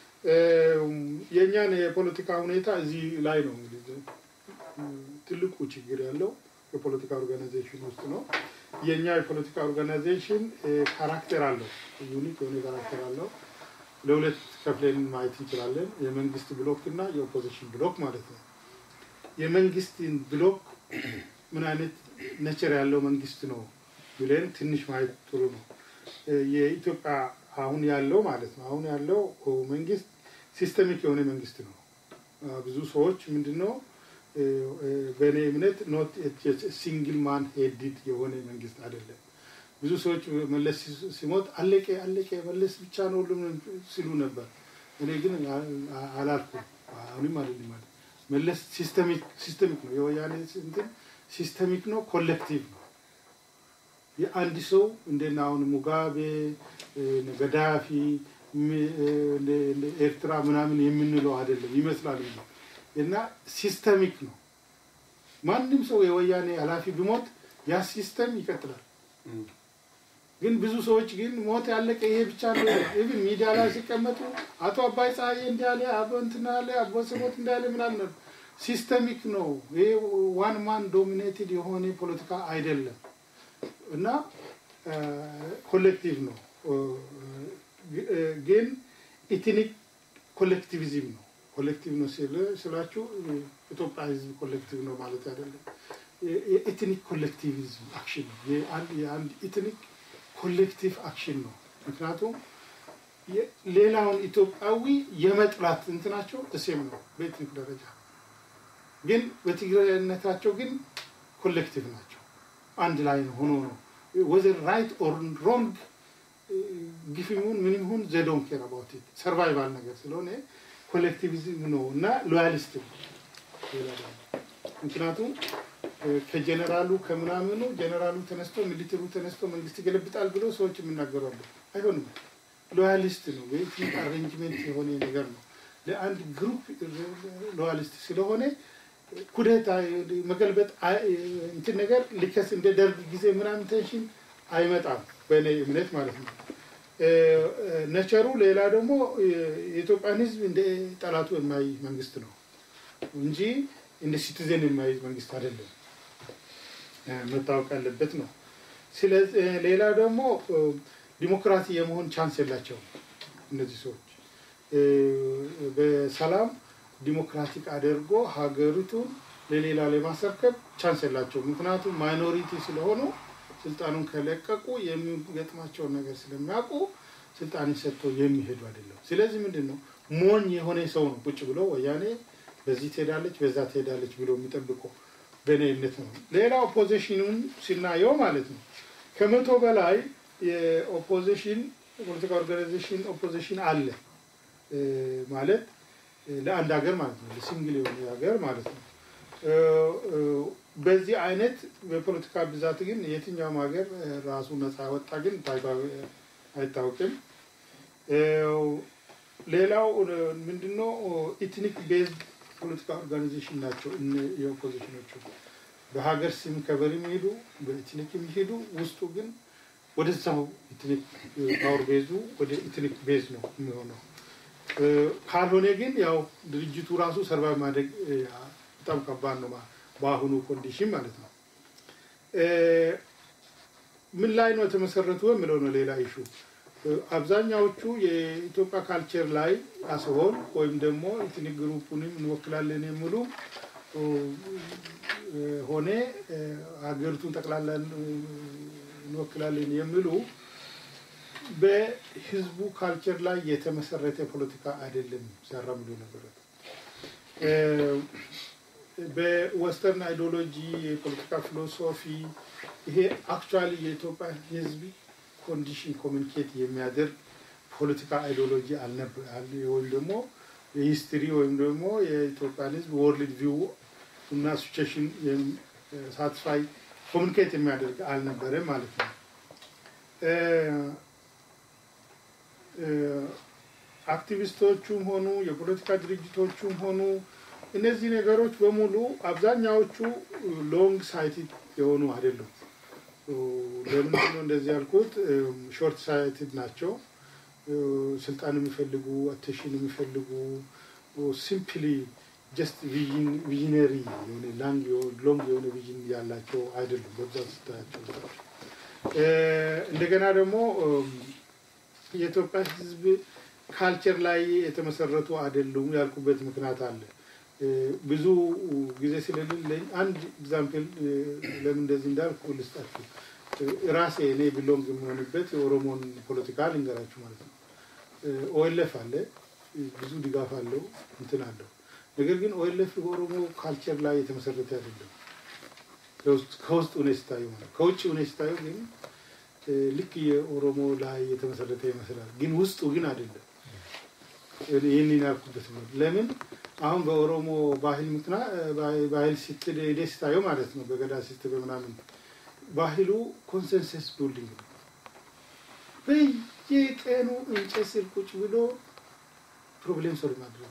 የእኛን የፖለቲካ ሁኔታ እዚህ ላይ ነው እንግዲህ ትልቁ ችግር ያለው የፖለቲካ ኦርጋናይዜሽን ውስጥ ነው። የእኛ የፖለቲካ ኦርጋናይዜሽን ካራክተር አለው፣ ዩኒክ የሆነ ካራክተር አለው። ለሁለት ከፍለን ማየት እንችላለን። የመንግስት ብሎክ እና የኦፖዚሽን ብሎክ ማለት ነው። የመንግስትን ብሎክ ምን አይነት ነቸር ያለው መንግስት ነው ብለን ትንሽ ማየት ጥሩ ነው። የኢትዮጵያ አሁን ያለው ማለት ነው አሁን ያለው መንግስት ሲስተሚክ የሆነ መንግስት ነው። ብዙ ሰዎች ምንድነው በእኔ እምነት ኖት ሲንግል ማን ሄድድ የሆነ መንግስት አይደለም። ብዙ ሰዎች መለስ ሲሞት አለቀ አለቀ መለስ ብቻ ነው ሁሉም ሲሉ ነበር። እኔ ግን አላልኩም። አሁንም አይደለም ማለት መለስ ሲስተሚክ ሲስተሚክ ነው። የወያኔ እንትን ሲስተሚክ ነው፣ ኮሌክቲቭ ነው። የአንድ ሰው እንደና አሁን ሙጋቤ፣ ገዳፊ፣ ኤርትራ ምናምን የምንለው አይደለም ይመስላል እንጂ እና ሲስተሚክ ነው። ማንም ሰው የወያኔ ኃላፊ ቢሞት ያ ሲስተም ይቀጥላል። ግን ብዙ ሰዎች ግን ሞት ያለቀ ይሄ ብቻ ነው። ኢቭን ሚዲያ ላይ ሲቀመጡ አቶ አባይ ፀሐዬ እንዲህ አለ፣ አቦ እንትና አለ፣ አቦ ስሞት እንዳለ ምናምን ሲስተሚክ ነው። ይሄ ዋን ማን ዶሚኔትድ የሆነ ፖለቲካ አይደለም እና ኮሌክቲቭ ነው ግን ኢትኒክ ኮሌክቲቪዝም ነው። ኮሌክቲቭ ነው ስላችሁ ኢትዮጵያ ህዝብ ኮሌክቲቭ ነው ማለት አይደለም። የኢትኒክ ኮሌክቲቪዝም አክሽን ነው። የአንድ ኢትኒክ ኮሌክቲቭ አክሽን ነው። ምክንያቱም ሌላውን ኢትዮጵያዊ የመጥላት እንትናቸው እሴም ነው በኢትኒክ ደረጃ ግን በትግራይነታቸው ግን ኮሌክቲቭ ናቸው። አንድ ላይ ሆኖ ነው ወዘር ራይት ኦር ሮንግ ግፊሙን ምንም ይሁን ዘዶን ኬር አባውት ኢት ሰርቫይቫል ነገር ስለሆነ ኮሌክቲቪዝም ነው እና ሎያሊስት ነው። ምክንያቱም ከጀነራሉ ከምናምኑ ጀነራሉ ተነስቶ ሚሊተሩ ተነስቶ መንግስት ይገለብጣል ብሎ ሰዎች የሚናገሩ አሉ። አይሆንም። ሎያሊስት ነው። በኢትኒክ አሬንጅሜንት የሆነ ነገር ነው። ለአንድ ግሩፕ ሎያሊስት ስለሆነ ኩዴታ መገልበጥ እንትን ነገር ሊከስ እንደ ደርግ ጊዜ ምናምን ቴንሽን አይመጣም፣ በእኔ እምነት ማለት ነው። ነቸሩ ሌላ ደግሞ የኢትዮጵያን ሕዝብ እንደ ጠላቱ የማይ መንግስት ነው እንጂ እንደ ሲቲዘን የማይ መንግስት አይደለም። መታወቅ ያለበት ነው። ስለዚህ ሌላ ደግሞ ዲሞክራሲ የመሆን ቻንስ የላቸውም እነዚህ ሰዎች በሰላም ዲሞክራቲክ አድርጎ ሀገሪቱን ለሌላ ለማስረከብ ቻንስ የላቸው። ምክንያቱም ማይኖሪቲ ስለሆኑ ስልጣኑን ከለቀቁ የሚገጥማቸውን ነገር ስለሚያውቁ ስልጣን ሰጥተው የሚሄዱ አይደለም። ስለዚህ ምንድን ነው ሞኝ የሆነ ሰው ነው ቁጭ ብሎ ወያኔ በዚህ ትሄዳለች በዛ ትሄዳለች ብሎ የሚጠብቀው በእኔ እምነት ነው። ሌላ ኦፖዚሽኑን ሲናየው ማለት ነው ከመቶ በላይ የኦፖዚሽን ፖለቲካ ኦርጋናይዜሽን ኦፖዚሽን አለ ማለት ለአንድ ሀገር ማለት ነው ለሲንግል የሆነ ሀገር ማለት ነው። በዚህ አይነት በፖለቲካ ብዛት ግን የትኛውም ሀገር ራሱ ነፃ ወጣ ግን አይታወቅም። ሌላው ምንድነው ኢትኒክ ቤዝድ ፖለቲካ ኦርጋናይዜሽን ናቸው የኦፖዚሽኖቹ በሀገር ስም ከበር የሚሄዱ በኢትኒክ የሚሄዱ ውስጡ ግን ወደዛው ኢትኒክ ፓወር ቤዙ ወደ ኢትኒክ ቤዝ ነው የሚሆነው። ካልሆነ ግን ያው ድርጅቱ ራሱ ሰርቫይቭ ማድረግ በጣም ከባድ ነው በአሁኑ ኮንዲሽን ማለት ነው። ምን ላይ ነው የተመሰረቱ የምለው ነው ሌላ ኢሹ። አብዛኛዎቹ የኢትዮጵያ ካልቸር ላይ አስሆን ወይም ደግሞ ኢትኒክ ግሩፑንም እንወክላለን የሚሉ ሆነ ሀገሪቱን ጠቅላላ እንወክላለን የሚሉ በህዝቡ ካልቸር ላይ የተመሰረተ ፖለቲካ አይደለም ሲያራምዱ ነበረት። በወስተርን አይዲዮሎጂ የፖለቲካ ፊሎሶፊ ይሄ አክቹዋሊ የኢትዮጵያ ህዝብ ኮንዲሽን ኮሚኒኬት የሚያደርግ ፖለቲካ አይዲዮሎጂ ወይም ደግሞ የሂስትሪ ወይም ደግሞ የኢትዮጵያን ህዝብ ወርልድ ቪው እና ሲቹዌሽን ሳትስፋይ ኮሚኒኬት የሚያደርግ አልነበረም ማለት ነው። አክቲቪስቶቹም ሆኑ የፖለቲካ ድርጅቶቹም ሆኑ እነዚህ ነገሮች በሙሉ አብዛኛዎቹ ሎንግ ሳይትድ የሆኑ አይደሉም። ለምንድን ነው እንደዚህ ያልኩት? ሾርት ሳይትድ ናቸው። ስልጣን የሚፈልጉ አቴንሽን የሚፈልጉ ሲምፕሊ ጀስት ቪዥነሪ የሆነ ሎንግ የሆነ ቪዥን ያላቸው አይደሉም በብዛት ስታያቸው። እንደገና ደግሞ የኢትዮጵያ ህዝብ ካልቸር ላይ የተመሰረቱ አይደሉም ያልኩበት ምክንያት አለ። ብዙ ጊዜ ስለሌለኝ አንድ ኤግዛምፕል ለምን እንደዚህ እንዳልኩ ልስጣችሁ። ራሴ እኔ ቢሎንግ የሚሆንበት የኦሮሞን ፖለቲካ ልንገራችሁ ማለት ነው። ኦኤልኤፍ አለ፣ ብዙ ድጋፍ አለው፣ እንትን አለው። ነገር ግን ኦኤልኤፍ በኦሮሞ ካልቸር ላይ የተመሰረተ አይደለም። ከውስጥ ሁኔ ስታዩ ማለት ከውጭ ሁኔ ስታዩ ግን ልክ የኦሮሞ ላይ የተመሰረተ ይመስላል፣ ግን ውስጡ ግን አይደለም። ይህንን ያልኩበት ነው። ለምን አሁን በኦሮሞ ባህል ምክንያት ባህል ስትል ሄደ ስታየው ማለት ነው በገዳ ስትል በምናምን ባህሉ ኮንሰንሰስ ቢልዲንግ ነው። በየቀኑ እንጨት ስር ቁጭ ብሎ ፕሮብሌም ሶልቭ ማድረግ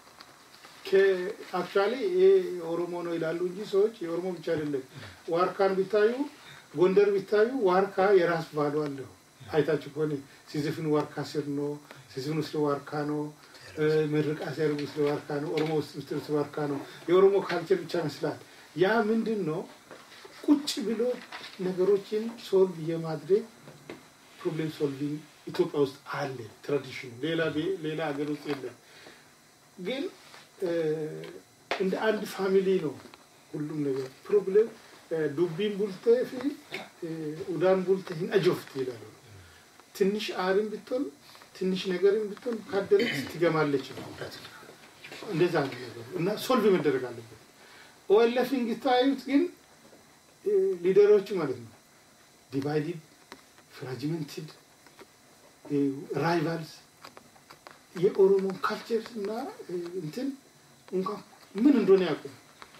አክቹዋሊ ይሄ ኦሮሞ ነው ይላሉ እንጂ ሰዎች የኦሮሞ ብቻ አይደለም። ዋርካን ቢታዩ ጎንደር ቢታዩ ዋርካ የራስ ባሉ አለው። አይታችሁ ከሆነ ሲዝፍን ዋርካ ስር ነው፣ ሲዝፍን ውስጥ ዋርካ ነው። ምርቃ ሲያደርጉ ስለ ዋርካ ነው። ኦሮሞ ውስጥ ስትል ስለ ዋርካ ነው። የኦሮሞ ካልቸር ብቻ ይመስላል። ያ ምንድን ነው? ቁጭ ብሎ ነገሮችን ሶልቭ የማድረግ ፕሮብሌም ሶልቪንግ ኢትዮጵያ ውስጥ አለ ትራዲሽኑ። ሌላ ሌላ ሀገር ውስጥ የለም። ግን እንደ አንድ ፋሚሊ ነው ሁሉም ነገር ፕሮብሌም ዱቢን ቡልተ ፊ ኡዳን ቡልተ ሂን አጆፍት ይላሉ። ትንሽ አርም ብትሆን ትንሽ ነገርም ብትሆን ካደረች ትገማለች ነው። እንደዛ ነው ነገሩ እና ሶልቭ መደረግ አለበት። ኦኤልኤፍን ታዩት ግን ሊደሮቹ ማለት ነው ዲቫይድድ ፍራጅመንትድ ራይቫልስ የኦሮሞ ካልቸር እና እንትን እንኳን ምን እንደሆነ ያውቁ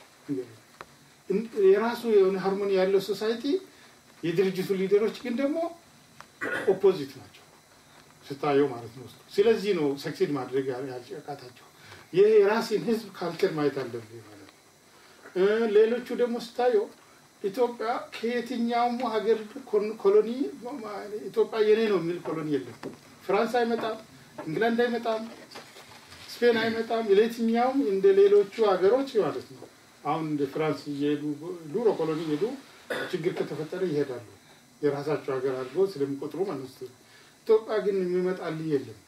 የራሱ የሆነ ሃርሞኒ ያለው ሶሳይቲ የድርጅቱ ሊደሮች ግን ደግሞ ኦፖዚት ናቸው ስታየው ማለት ነው። ስለዚህ ነው ሰክሲድ ማድረግ ያልጨቃታቸው። ይህ የራሴን ህዝብ ካልቸር ማየት አለብህ ማለት ነው። ሌሎቹ ደግሞ ስታየው ኢትዮጵያ ከየትኛውም ሀገር ኮሎኒ ኢትዮጵያ የኔ ነው የሚል ኮሎኒ የለም። ፍራንስ አይመጣም፣ እንግላንድ አይመጣም፣ ስፔን አይመጣም። ለየትኛውም እንደ ሌሎቹ ሀገሮች ማለት ነው። አሁን እንደ ፍራንስ እየሄዱ ዱሮ ኮሎኒ ሄዱ ችግር ከተፈጠረ ይሄዳሉ የራሳቸው ሀገር አድርገው ስለሚቆጥሩ ማለት ነው። ኢትዮጵያ ግን የሚመጣልህ የለም።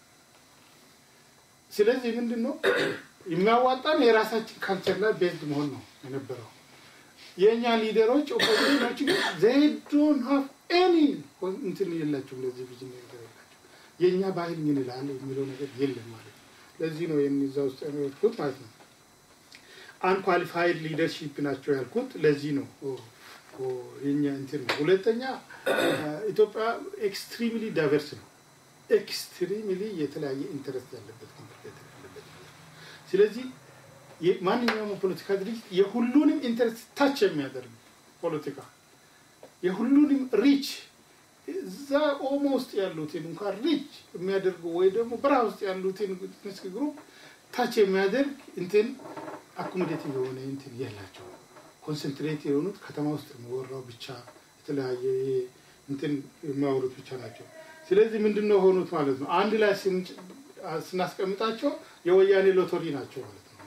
ስለዚህ ምንድን ነው የሚያዋጣን የራሳችን ካልቸር ላይ ቤዝድ መሆን ነው የነበረው። የእኛ ሊደሮች ኦፖዚሽኖች ግን ዘይ ዶንት ሃቭ ኤኒ እንትን የላቸውም። ለዚህ ብዙ ነገር የላቸው። የእኛ ባህል ምን ይላል የሚለው ነገር የለም ማለት ነው። ለዚህ ነው የሚዛ ውስጥ ያልኩት ማለት ነው። አንኳሊፋይድ ሊደርሺፕ ናቸው ያልኩት ለዚህ ነው። የኛ እንትን ነው። ሁለተኛ ኢትዮጵያ ኤክስትሪምሊ ዳይቨርስ ነው። ኤክስትሪምሊ የተለያየ ኢንተረስት ያለበት ኮምፕሊኬት ያለበት ስለዚህ ማንኛውም ፖለቲካ ድርጅት የሁሉንም ኢንተረስት ታች የሚያደርግ ፖለቲካ የሁሉንም ሪች እዛ ኦሞ ውስጥ ያሉትን እንኳን ሪች የሚያደርጉ ወይ ደግሞ በረሃ ውስጥ ያሉትን ንስክ ግሩፕ ታች የሚያደርግ እንትን አኮሞዴቲቭ የሆነ እንትን የላቸው። ኮንሰንትሬት የሆኑት ከተማ ውስጥ የሚወራው ብቻ የተለያየ እንትን የሚያወሩት ብቻ ናቸው። ስለዚህ ምንድን ነው ሆኑት ማለት ነው። አንድ ላይ ስናስቀምጣቸው የወያኔ ሎተሪ ናቸው ማለት ነው።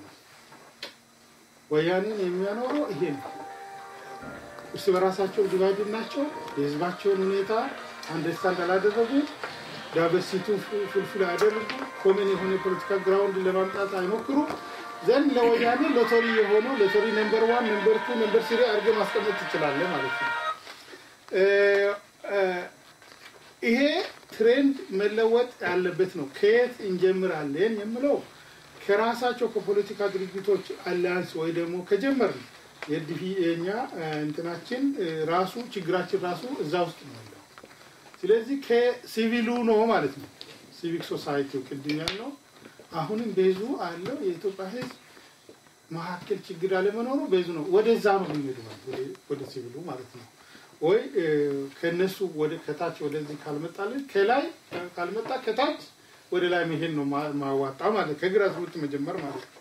ወያኔን የሚያኖረው ይሄ ነው። እርስ በራሳቸው ዲቫይድ ናቸው። የህዝባቸውን ሁኔታ አንደርስታንድ አላደረጉ፣ ዳይቨርሲቲውን ፍልፍል አያደርጉ፣ ኮመን የሆነ የፖለቲካ ግራውንድ ለማምጣት አይሞክሩ። ዘንድ ለወያኔ ሎተሪ የሆነው ሎተሪ ነምበር ዋን፣ ነምበር ቱ፣ ነምበር ስሪ አድርገህ ማስቀመጥ ትችላለህ ማለት ነው። ይሄ ትሬንድ መለወጥ ያለበት ነው። ከየት እንጀምራለን የምለው ከራሳቸው ከፖለቲካ ድርጅቶች አሊያንስ ወይ ደግሞ ከጀመርን የዲፊ የኛ እንትናችን ራሱ ችግራችን ራሱ እዛ ውስጥ ነው ያለው። ስለዚህ ከሲቪሉ ነው ማለት ነው። ሲቪክ ሶሳይቲው ቅድም ያለው አሁንም ቤዙ አለው የኢትዮጵያ ህዝብ መካከል ችግር አለመኖሩ ቤዙ ነው። ወደዛ ነው የሚሄዱ ወደ ሲቪሉ ማለት ነው። ወይ ከነሱ ወደ ከታች ወደዚህ ካልመጣልን ከላይ ካልመጣ ከታች ወደ ላይ መሄድ ነው ማዋጣ ማለት ከግራስ ሩት መጀመር ማለት ነው።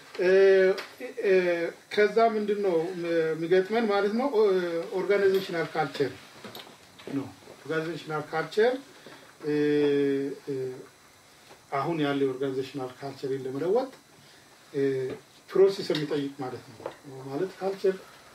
ከዛ ምንድን ነው የሚገጥመን ማለት ነው ኦርጋናይዜሽናል ካልቸር ነው። ኦርጋናይዜሽናል ካልቸር አሁን ያለ የኦርጋናይዜሽናል ካልቸርን ለመለወጥ ፕሮሴስ የሚጠይቅ ማለት ነው። ማለት ካልቸር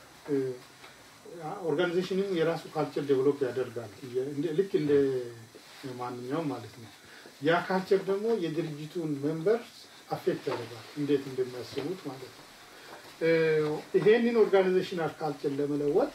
ኦርጋናይዜሽንም የራሱ ካልቸር ዴቨሎፕ ያደርጋል ልክ እንደ ማንኛውም ማለት ነው። ያ ካልቸር ደግሞ የድርጅቱን ሜምበር አፌክት ያደርጋል እንዴት እንደሚያስቡት ማለት ነው። ይሄንን ኦርጋናይዜሽናል ካልቸር ለመለወጥ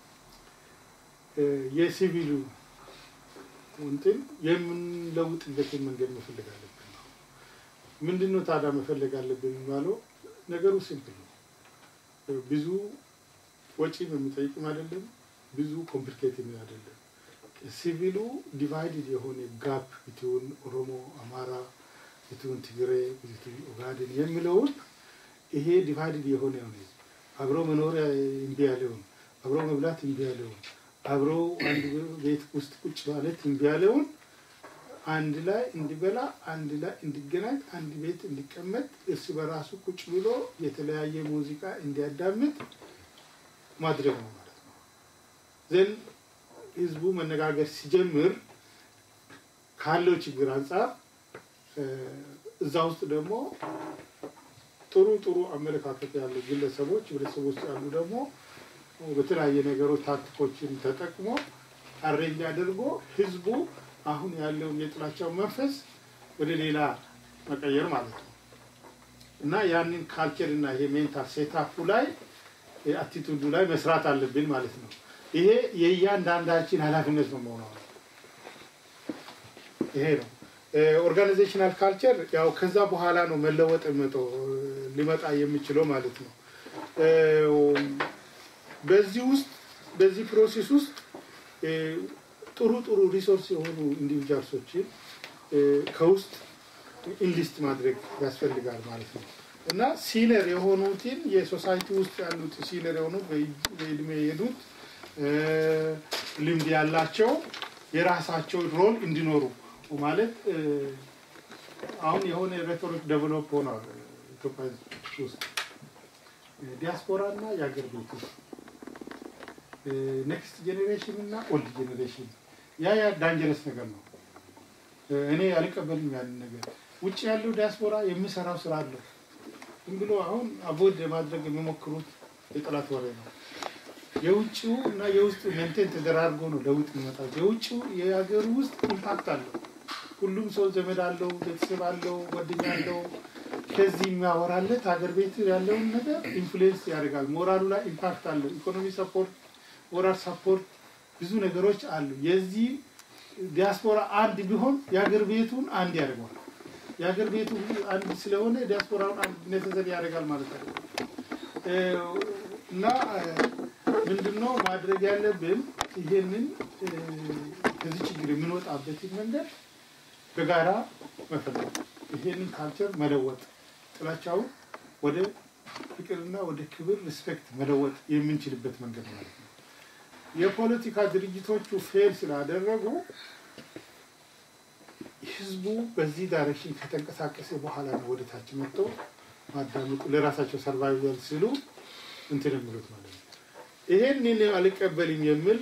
የሲቪሉ እንትን የምንለውጥበትን መንገድ መፈለግ አለብን ነው። ምንድን ነው ታዲያ መፈለግ አለብን የሚባለው ነገሩ ሲምፕል ነው። ብዙ ወጪም የሚጠይቅም አይደለም፣ ብዙ ኮምፕሊኬትም አይደለም። ሲቪሉ ዲቫይድድ የሆነ ጋፕ ብትውን ኦሮሞ፣ አማራ፣ ብትውን ትግሬ፣ ብትውን ኦጋዴን የሚለውን ይሄ ዲቫይድድ የሆነ ሆነ አብሮ መኖር እምቢ ያለውን አብሮ መብላት እምቢ ያለውን አብሮ አንድ ቤት ውስጥ ቁጭ ማለት እምቢ ያለውን አንድ ላይ እንዲበላ፣ አንድ ላይ እንዲገናኝ፣ አንድ ቤት እንዲቀመጥ፣ እርስ በራሱ ቁጭ ብሎ የተለያየ ሙዚቃ እንዲያዳምጥ ማድረግ ነው ማለት ነው። ዘን ህዝቡ መነጋገር ሲጀምር ካለው ችግር አንጻር እዛ ውስጥ ደግሞ ጥሩ ጥሩ አመለካከት ያሉ ግለሰቦች ህብረተሰብ ውስጥ ያሉ ደግሞ በተለያየ ነገሮች ታክቲኮችን ተጠቅሞ አሬንጅ አድርጎ ህዝቡ አሁን ያለውን የጥላቻው መንፈስ ወደ ሌላ መቀየር ማለት ነው እና ያንን ካልቸር እና ይሄ ሜንታል ሴታፑ ላይ አቲቱዱ ላይ መስራት አለብን ማለት ነው። ይሄ የእያንዳንዳችን ኃላፊነት ነው መሆኑ ይሄ ነው። ኦርጋናይዜሽናል ካልቸር ያው ከዛ በኋላ ነው መለወጥ መጠው ሊመጣ የሚችለው ማለት ነው። በዚህ ውስጥ በዚህ ፕሮሴስ ውስጥ ጥሩ ጥሩ ሪሶርስ የሆኑ ኢንዲቪጁዋልሶችን ከውስጥ ኢንሊስት ማድረግ ያስፈልጋል ማለት ነው እና ሲነር የሆኑትን የሶሳይቲ ውስጥ ያሉት ሲነር የሆኑ በእድሜ የሄዱት ልምድ ያላቸው የራሳቸው ሮል እንዲኖሩ ማለት አሁን የሆነ ሬቶሪክ ዴቨሎፕ ሆኗል ኢትዮጵያ ውስጥ ዲያስፖራ እና የአገር ቤት ውስጥ ኔክስት ጄኔሬሽን እና ኦልድ ጄኔሬሽን ያ ያ ዳንጀረስ ነገር ነው። እኔ አልቀበልም ያንን ነገር። ውጭ ያለው ዲያስፖራ የሚሰራው ስራ አለው። ዝም ብሎ አሁን አቮይድ ለማድረግ የሚሞክሩት የጠላት ወሬ ነው። የውጭው እና የውስጡ ሜንቴን ተደራርጎ ነው ለውጥ የሚመጣው። የውጭው የሀገሩ ውስጥ ኢምፓክት አለው። ሁሉም ሰው ዘመድ አለው፣ ቤተሰብ አለው፣ ጓደኛ አለው። ከዚህ የሚያወራለት ሀገር ቤት ያለውን ነገር ኢንፍሉዌንስ ያደርጋል። ሞራሉ ላይ ኢምፓክት አለው። ኢኮኖሚ ሰፖርት፣ ሞራል ሰፖርት፣ ብዙ ነገሮች አሉ። የዚህ ዲያስፖራ አንድ ቢሆን የሀገር ቤቱን አንድ ያደርገዋል። የሀገር ቤቱ አንድ ስለሆነ ዲያስፖራውን አንድ ነተሰሪ ያደርጋል ማለት ነው እና ምንድነው ማድረግ ያለብን? ይሄንን ከዚህ ችግር የምንወጣበትን መንገድ በጋራ መፈለግ፣ ይሄንን ካልቸር መለወጥ፣ ጥላቻውን ወደ ፍቅርና ወደ ክብር ሪስፔክት መለወጥ የምንችልበት መንገድ ማለት ነው። የፖለቲካ ድርጅቶቹ ፌል ስላደረጉ ህዝቡ በዚህ ዳይሬክሽን ከተንቀሳቀሰ በኋላ ነው ወደ ታች መጥቶ ማዳመጡ ለራሳቸው ሰርቫይቨል ሲሉ እንትን የሚሉት ማለት ነው። ይሄንን አልቀበልም የሚል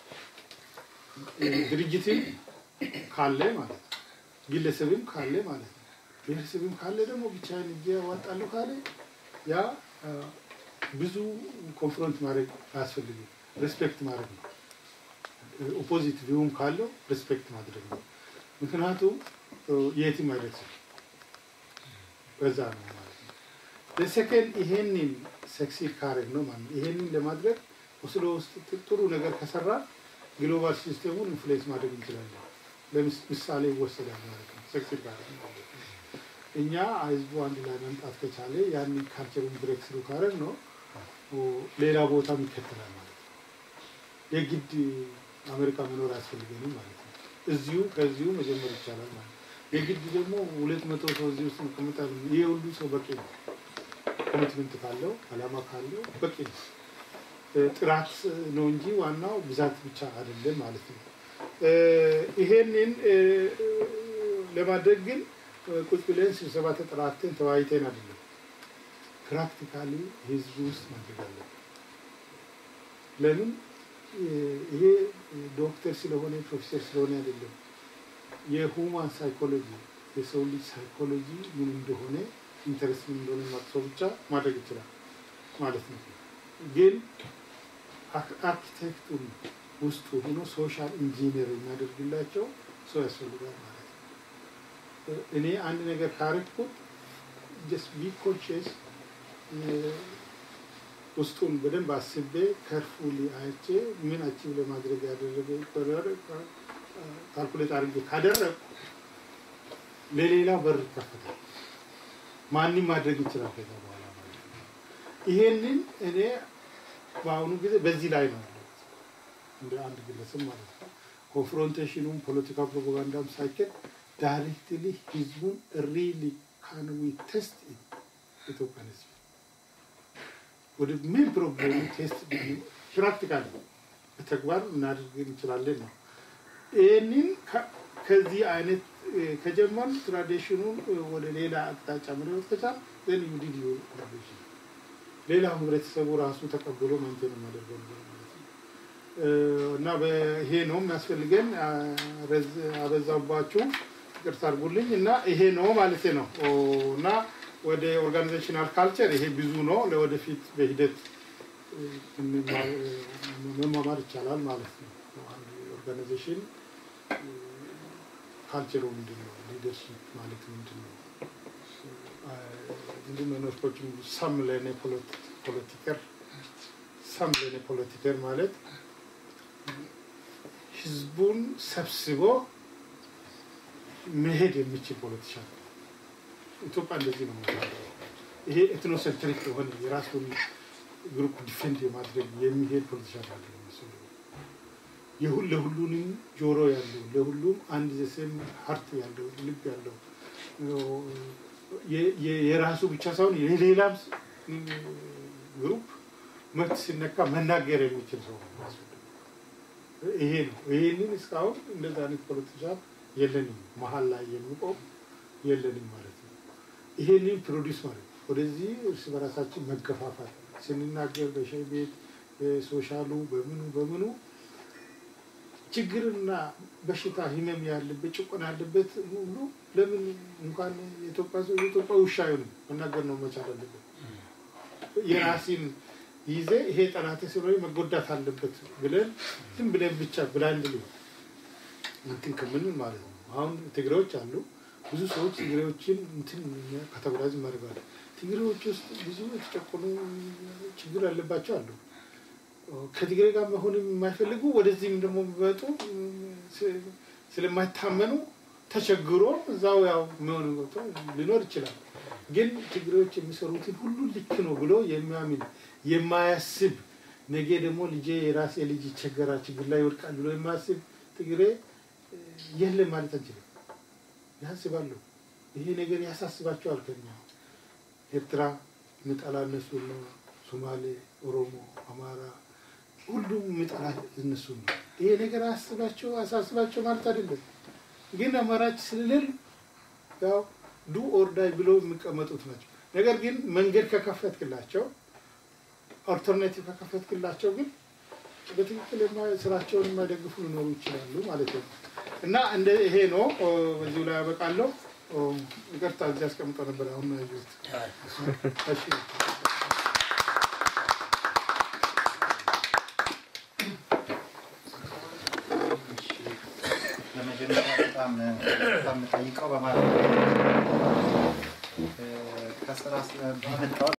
ድርጅትም ካለ ማለት ነው፣ ግለሰብም ካለ ማለት ነው፣ ብሔረሰብም ካለ ደግሞ ብቻዬን እጄ ያዋጣለሁ ካለ ያ ብዙ ኮንፍሮንት ማድረግ አያስፈልግም። ሬስፔክት ማድረግ ነው። ኦፖዚት ቪውም ካለው ሬስፔክት ማድረግ ነው። ምክንያቱም የትም አይደርስም። በዛ ነው ማለት ነው። ለሰከንድ ይሄንን ሰክሲድ ካረግ ነው ማለት ነው። ይሄንን ለማድረግ ኦስሎ ውስጥ ጥሩ ነገር ከሰራ ግሎባል ሲስተሙን ኢንፍሉዌንስ ማድረግ እንችላለን። ለምሳሌ ይወሰዳል ማለት ነው። ሰክሲድ ካረግ ነው ማለት ነው። እኛ ህዝቡ አንድ ላይ መምጣት ከቻለ ያንን ካልቸሩን ብሬክ ስሩ ካረግ ነው ሌላ ቦታም ይከተላል ማለት ነው። የግድ አሜሪካ መኖር አያስፈልገንም ማለት ነው። እዚሁ ከዚሁ መጀመር ይቻላል ማለት ነው። የግድ ደግሞ ሁለት መቶ ሰው እዚህ ውስጥ መቀመጣል። ይሄ ሁሉ ሰው በቂ ነው። ኮሚትመንት ካለው አላማ ካለው በቂ ነው። ጥራት ነው እንጂ ዋናው ብዛት ብቻ አይደለም ማለት ነው። ይሄንን ለማድረግ ግን ቁጭ ብለን ስብሰባ ተጠራርተን ተወያይተን አይደለም። ፕራክቲካሊ ህዝቡ ውስጥ ማድረግ አለብን። ለምን ይሄ ዶክተር ስለሆነ ፕሮፌሰር ስለሆነ አይደለም። የሁማን ሳይኮሎጂ የሰው ልጅ ሳይኮሎጂ ምን እንደሆነ ኢንተረስት ምን እንደሆነ ማቅሰው ብቻ ማድረግ ይችላል ማለት ነው። ግን አርኪቴክቱን ውስጡ ሆኖ ሶሻል ኢንጂነር የሚያደርግላቸው ሰው ያስፈልጋል ማለት ነው። እኔ አንድ ነገር ካረግኩት ጀስት ቢ ኮንሽስ ውስጡን በደንብ አስቤ ከርፉሊ አይቼ ምን አቺቭ ለማድረግ ያደረገ ካልኩሌት አድርጌ ካደረግ ለሌላ በር ይከፈታል። ማንም ማድረግ ይችላል ከዛ በኋላ ማለት ነው። ይሄንን እኔ በአሁኑ ጊዜ በዚህ ላይ ነው ያለሁት እንደ አንድ ግለሰብ ማለት ነው። ኮንፍሮንቴሽኑም ፖለቲካ ፕሮፓጋንዳም ሳይከድ ዳይሬክትሊ ህዝቡን ሪሊ ካን ዊ ቴስት ኢትዮጵያን ህዝብ ወደ ምን ፕሮብሌሙ ቴስት ፕራክቲካል በተግባር እናደርግ እንችላለን ነው። ይህንን ከዚህ አይነት ከጀመር ትራዲሽኑን ወደ ሌላ አቅጣጫ መለወጥ ከቻል ዘን ዩ ዲድ ዩር ትራዲሽን ሌላው ህብረተሰቡ ራሱ ተቀብሎ ማንቴን የሚያደርገው ነገር ማለት ነው። እና ይሄ ነው የሚያስፈልገን። አበዛባችሁ። ይቅርታ አድርጉልኝ እና ይሄ ነው ማለት ነው እና ወደ ኦርጋናይዜሽናል ካልቸር ይሄ ብዙ ነው። ለወደፊት በሂደት መማማር ይቻላል ማለት ነው። ኦርጋናይዜሽን ካልቸሩ ምንድን ነው? ሊደርሺፕ ማለት ምንድን ነው? ምንድን ነው ነርኮችም ሰም ለኔ ፖለቲከር ሰም ለኔ ፖለቲከር ማለት ህዝቡን ሰብስቦ መሄድ የሚችል ፖለቲሻን ኢትዮጵያ እንደዚህ ነው። ይሄ ኤትኖሴንትሪክ የሆነ የራሱን ግሩፕ ዲፌንድ የማድረግ የሚሄድ ፖለቲሻን አለ የሁል ለሁሉንም ጆሮ ያለው ለሁሉም አንድ ዘሴም ሀርት ያለው ልብ ያለው የራሱ ብቻ ሳይሆን የሌላም ግሩፕ መብት ሲነካ መናገር የሚችል ሰው ይሄ ነው። ይሄንን እስካሁን እንደዛ አይነት ፖለቲሻን የለንም፣ መሀል ላይ የሚቆም የለንም ማለት ነው። ይሄንን ፕሮዲስ ማለት ነው። ወደዚህ እርስ በራሳችን መገፋፋት ስንናገር በሻይ ቤት በሶሻሉ በምኑ በምኑ ችግርና በሽታ ህመም ያለበት ጭቆና ያለበት ሁሉ ለምን እንኳን የኢትዮጵያ ሰው የኢትዮጵያ ውሻ አይሆንም መናገር ነው መቻል አለበት። የራሲን ይዜ ይሄ ጠላት ስለሆነ መጎዳት አለበት ብለን ዝም ብለን ብቻ ብላንድ እንትን ከምንል ማለት ነው። አሁን ትግሬዎች አሉ። ብዙ ሰዎች ትግሬዎችን እንትን ካተጎራይዝ ማድረጋል። ትግሬዎች ውስጥ ብዙ የተጨቆኑ ችግር ያለባቸው አሉ። ከትግሬ ጋር መሆን የማይፈልጉ ወደዚህም ደግሞ የሚመጡ ስለማይታመኑ ተቸግሮ እዛው ያው የሚሆን ሊኖር ይችላል። ግን ትግሬዎች የሚሰሩትን ሁሉ ልክ ነው ብሎ የሚያምን የማያስብ ነገ ደግሞ ልጄ የራሴ ልጅ ይቸገራል፣ ችግር ላይ ይወድቃል ብሎ የማያስብ ትግሬ የለም ማለት አንችልም። ያስባሉ። ይሄ ነገር ያሳስባቸዋል። ከኛ ኤርትራ ምጠላ እነሱ ነው። ሶማሌ፣ ኦሮሞ፣ አማራ ሁሉም ምጠላ እነሱ ነው። ይሄ ነገር አያስባቸው አሳስባቸው ማለት አይደለም። ግን አማራጭ ስለሌል ያው ዱ ኦርዳይ ብለው የሚቀመጡት ናቸው። ነገር ግን መንገድ ከከፈትክላቸው ኦልተርናቲቭ ከከፈትክላቸው ግን በትክክል ስራቸውን የማይደግፉ ሊኖሩ ይችላሉ ማለት ነው። እና እንደ ይሄ ነው። በዚሁ ላይ ያበቃለሁ። ይቅርታ እዚህ አስቀምጠው ነበር። አሁን ነው ያየሁት። እሺ ለመጀመሪያ በጣም በጣም ጠይቀው በማለት ከስራ በመጣው